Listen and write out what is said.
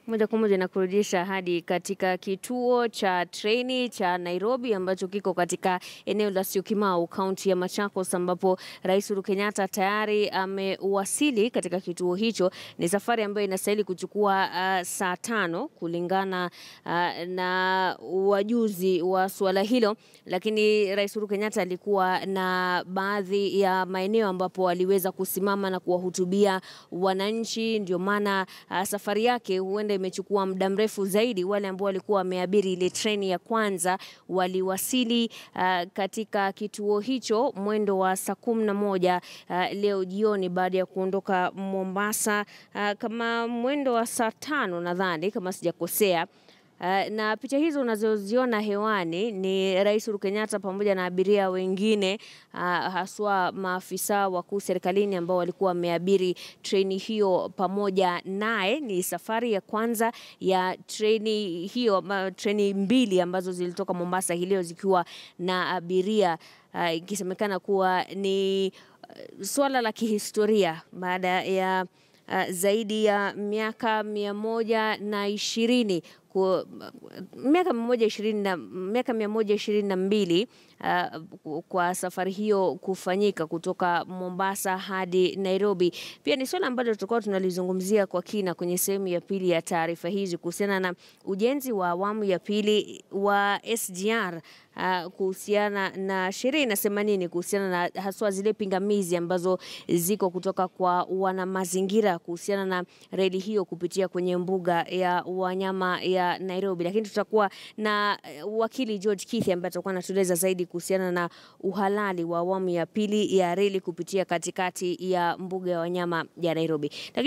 Moja kwa moja nakurudisha hadi katika kituo cha treni cha Nairobi ambacho kiko katika eneo la Syokimau, kaunti ya Machakos, ambapo Rais Uhuru Kenyatta tayari amewasili katika kituo hicho. Ni safari ambayo inastahili kuchukua uh, saa tano kulingana uh, na wajuzi wa suala hilo, lakini Rais Uhuru Kenyatta alikuwa na baadhi ya maeneo ambapo aliweza kusimama na kuwahutubia wananchi, ndio maana uh, safari yake huenda imechukua muda mrefu zaidi. Wale ambao walikuwa wameabiri ile treni ya kwanza waliwasili uh, katika kituo hicho mwendo wa saa kumi na moja uh, leo jioni baada ya kuondoka Mombasa uh, kama mwendo wa saa tano nadhani kama sijakosea. Uh, na picha hizo unazoziona hewani ni Rais Uhuru Kenyatta pamoja na abiria wengine uh, haswa maafisa wakuu serikalini ambao walikuwa wameabiri treni hiyo pamoja naye. Ni safari ya kwanza ya treni hiyo, ma, treni mbili ambazo zilitoka Mombasa hii leo zikiwa na abiria uh, ikisemekana kuwa ni uh, swala la kihistoria baada ya uh, zaidi ya miaka mia moja na ishirini ku, miaka mia moja ishirini na miaka mia moja ishirini na mbili uh, kwa safari hiyo kufanyika kutoka Mombasa hadi Nairobi. Pia ni swala ambalo tutakuwa tunalizungumzia kwa kina kwenye sehemu ya pili ya taarifa hizi kuhusiana na ujenzi wa awamu ya pili wa SGR uh, kuhusiana na sheria inasema nini kuhusiana na haswa zile pingamizi ambazo ziko kutoka kwa wana mazingira kuhusiana na reli hiyo kupitia kwenye mbuga ya wanyama ya Nairobi. Lakini tutakuwa na wakili George Kithi ambaye atakuwa anatueleza zaidi kuhusiana na uhalali wa awamu ya pili ya reli kupitia katikati ya mbuga ya wanyama ya Nairobi. Lakini